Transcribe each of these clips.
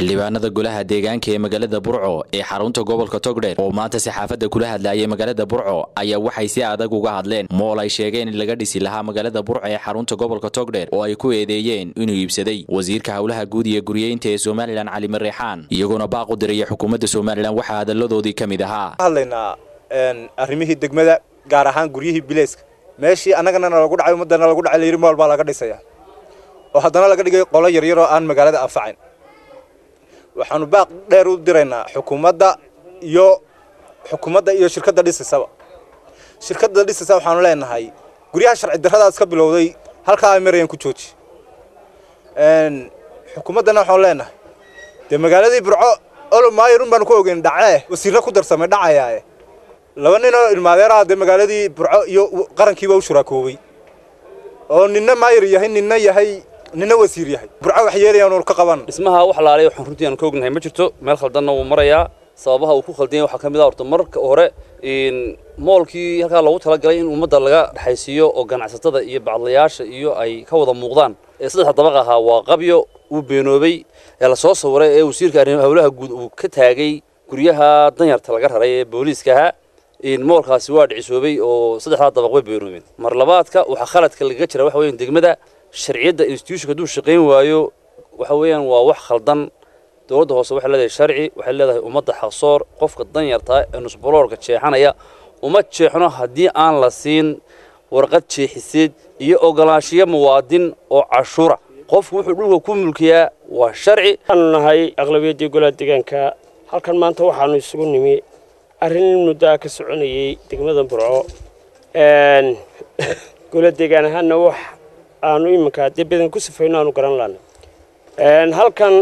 xildhibaanada golaha deegaanka ee magaalada burco ee xarunta gobolka togdheer oo maanta saxaafadda kula hadlayay magaalada burco ayaa waxay si adag uga hadleen mool ay sheegeen in laga dhisi lahaa magaalada burco ee xarunta gobolka togdheer oo ay ku eedeeyeen inuu iibsaday wasiirka howlaha guud iyo guryeynta ee somalilan cali mareexaan iyagoona baaq u diraya xukuumadda somalilan waxaa hadalladoodii ka mid ahaa hadlaynaa arrimihii degmada gaar ahaan guryihii bileyska meeshii annagana nalagu dhacay ummaddana lagu dhacay layidhi mool baa laga dhisaya oo haddana laga dhigay qolo yaryar oo aan magaalada anfacayn waxaanu baaq dheer u diraynaa xukuumadda iyo xukuumadda iyo shirkadda dhisisaba shirkadda dhisisa waxaanu leenahay guryaha sharci darradaas ka bilowday halkaa ay marayaan ku jooji xukuumaddana waxaanu leenahay dee magaaladii burco olomaayarun baanu ku ogeyn dhacee wasiirro ku darsamay dhacayaae laba nin oo ilmaadeeraha dee magaaladii burco iyo qarankiiba u shuraakoobay oo ninna maayar yahay ninna yahay ninna wasiir yahay burco wax yeelayaan ka qaban dhismaha wax laalay waxaan runtii aan ka ognahay ma jirto meel khaldanna wuu marayaa sababaha uu ku khaldan yahay waxaa ka mid ah horta marka hore moolkii halkaa loogu talagalay in ummadda laga dhexaysiiyo oo ganacsatada iyo bacdlayaasha iyo ay ka wada muuqdaan ee saddexda dabaq ahaa waa qabyo uu beenoobay ee lasoo sawiray ee wasiirka howlaha guud uu ka taagay guryaha danyarta laga raray ee booliiska ahaa moolkaasi waa dhicisoobay oo saddexdaa dabaq way beenoobeen mar labaadka waxaa khaladka lagaga jira waxa weeyaan degmada sharciyadda institutionka hadduu shaqayn waayo waxa weeyaan waa wax khaldan dowladda hoose waxay leedahay sharci waxay leedahay ummadda xaqsoor qofka danyarta ee nusboloorka jeexanaya uma jeexno haddii aan la siin warqad jeexiseed iyo ogolaanshiyo muwaadin oo cashuura qofku wuxuu dhulka ku mulkiyaa waa sharci waxaanu nahay aqlabiyaddii golaha deegaanka halkan maanta waxaanu isugu nimi arrin muddaa ka soconayey degmada burco gola deegaan ahaanna wax aanu iminka dee badan ku sifayno aanu garan laana halkan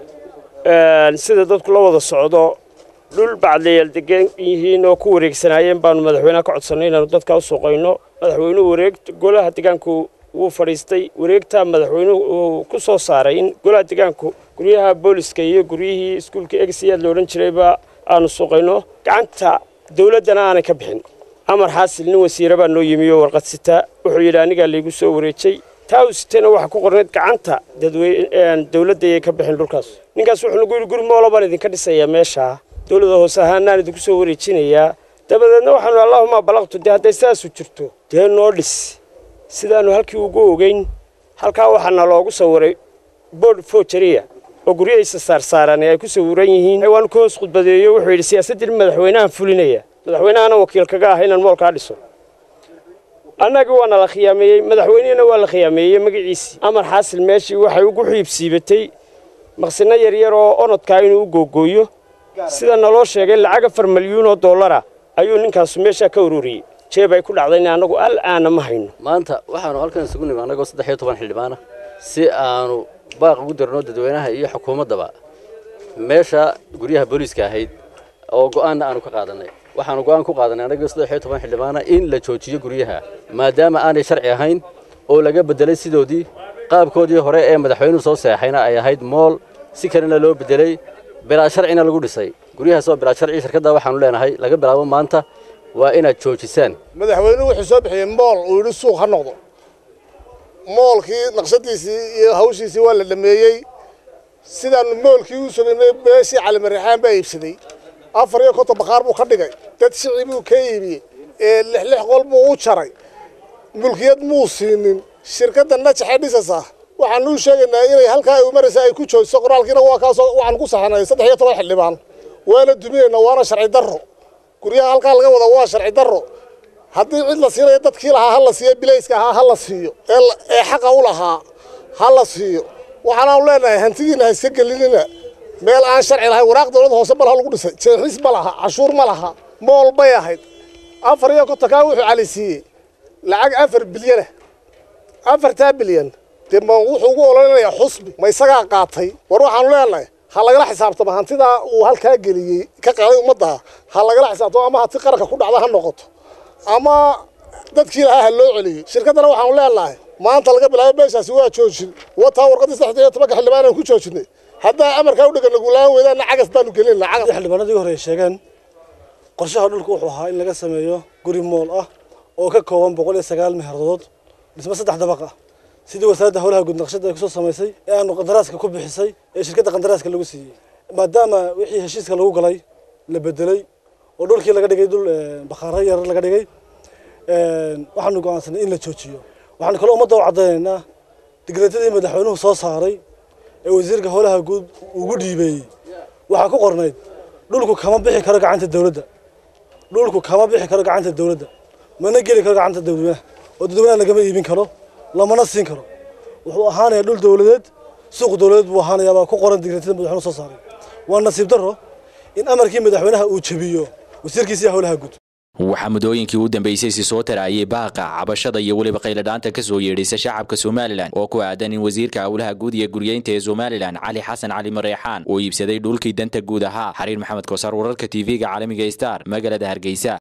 sida dadku la wada socdo dhul bacdayaal degan yihiin oo ku wareegsanaayeen baanu madaxweynaha ka codsannay inaanu dadka u suuqayno madaxweynuhu wareeg golaha deegaanku wuu fadhiistay wareegtaa madaxweynuhu uu ku soo saaray in golaha deegaanku guryaha booliska iyo guryihii iskuulka egsiyaad la odhan jirayba aanu suuqayno gacanta dawladdana aanay ka bixin amar xaasil nin wasiire baa noo yimi oo warqad sita wuxuu yidhi anigaa laygu soo wareejay taa uu sitayna waxaa ku qornayd gacanta dawladda ayay ka bixin dhulkaas ninkaas wuxuu nagu yidhi guri moolo baan idinka dhisayaa meeshaa dawladda hoose ahaanaan idinku soo wareejinayaa dabadeedna waxaanu allahuma balaqtu dee hadday sidaasu jirto dee noo dhis sidaannu halkii ugu ogeyn halkaa waxaana loogu sawiray boord fojaria oo guryahaysa saarsaaran ee ay ku sawiran yihiin waanu ka hoos khudbadeeyo wuxuu yidhi siyaasaddii madaxweynahan fulinaya madaxweynahana wakiil kaga ah inaan moolkaa dhiso annagii waana la khiyaameeyey madaxweynihina waa la khiyaameeyey magaciisii amar xaasil meeshii waxay ugu xiibsiibatay maqsino yaryar oo onodkaa inuu u googooyo sida naloo sheegay lacag afar malyuun oo dollara ayuu ninkaasu meeshaa ka ururiyey jeeb ay ku dhacdayna annagu al aana ma hayno maanta waxaanu halkan isugu nimi annagoo saddex iyo toban xildhibaana si aanu baaq ugu dirno dadweynaha iyo xukuumaddaba meesha guryaha booliiska ahayd oo go'aanna aanu ka qaadanay waxaanu go'aan ku qaadanay annagoo saddex iyo toban xildhibaana in la joojiyo guryaha maadaama aanay sharci ahayn oo laga beddelay sidoodii qaabkoodii hore ee madaxweynuhu soo seexayna ay ahayd mool si kalena loo beddelay bilaa sharcina lagu dhisay guryahaas oo bilaa sharci shirkadda waxaanu leenahay laga bilaabo maanta waa inaad joojisaan madaxweynuhu wuxuu soo bixiyey mool uu yidhi suuq ha noqdo moolkii naqshadiisii iyo hawshiisii waa la dhameeyey sidaanu moolkii u sugaynay beeshii calimarixaan baa iibsaday afar iyo konton bakhaar buu ka dhigay dad shici buu ka iibiyey ee lix lix qol buu u jaray mulkiyad muu siinin shirkadda najaxee dhisasa waxaanu u sheegaynaa inay halkaa ay maraysa ay ku joojiso qoraalkiina waa kaasoo waxaan ku saxanay saddex iyo toban xildhibaan waana duminaynaa waana sharci darro guryaha halkaa laga wada waa sharci darro haddii cid la siinayo dadkii lahaa ha la siiyo bilayska ahaa ha la siiyo ee xaqa u lahaa ha la siiyo waxaanaanu leenahay hantidiina ha iska gelinina meel aan sharci lahayn waraaq dowladda hoose malaha lagu dhisay jeexis ma laha cashuur ma laha mool bay ahayd afar iyo kontonkaa wuxuu cali siiyey lacag afar bilyana afartaa bilyan dee ma wuxuu ugu ololinayaa xusbi ma isagaa qaatay war waxaanu leenahay ha lagala xisaabtamo hantidaa uu halkaa geliyey ka qaaday ummadda ha lagala xisaabtamo ama hanti qaranka ku dhacda ha noqoto ama dadkii lahaa ha loo celiyey shirkaddana waxaanu leenahay maanta laga bilaabo meeshaasi waa joojin wataa warqaddii saddex iyo tobanka xildhibaan aan ku joojinay haddaa amarkaa u dhegana gulaan weydaana cagas baanu gelin cagas xildhibaanadii hore ay sheegeen qorshaha dhulku wuxuu ahaa in laga sameeyo guri mool ah oo ka kooban boqol iyo sagaal meherdood dhismo saddex dabaq ah sidii wasaaradda howlaha guud naqshada ay kusoo samaysay ee aanu qandaraaska ku bixisay ee shirkadda qandaraaska lagu siiyey maadaama wixii heshiiska lagu galay la bedelay oo dhulkii laga dhigay dhul bakhaaro yar laga dhigay waxaanu go'aansanay in la joojiyo waxaanu kaloo ummadda u caddaynaynaa digreetadii madaxweynuhu soo saaray ee wasiirka howlaha guud ugu dhiibeeyey waxaa ku qornayd dhulku kama bixi karo gacanta dawladda dhulku kama bixi karo gacanta dawladda mana geli karo gacanta dadweynaha oo dadweynaha lagama iibin karo lamana siin karo wuxuu ahaanayaa dhul dawladeed suuq dawladeed buu ahaanayaa baa ku qoran digreetada madaxweynuhu soo saaray waa nasiib darro in amarkii madaxweynaha uu jabiyo wasiirkiisii howlaha guud waxaa muddooyinkii u dambeysay si soo taraayay baaqa cabashada iyo weliba qayladhaanta ka soo yeedhaysa shacabka somalilan oo ku aadan in wasiirka howlaha guud iyo guryeynta ee somalilan cali xasan cali mareexaan uu iibsaday dhulkii danta guud ahaa xariir maxamed koosar wararka tv-ga caalamiga star magaalada hargeysa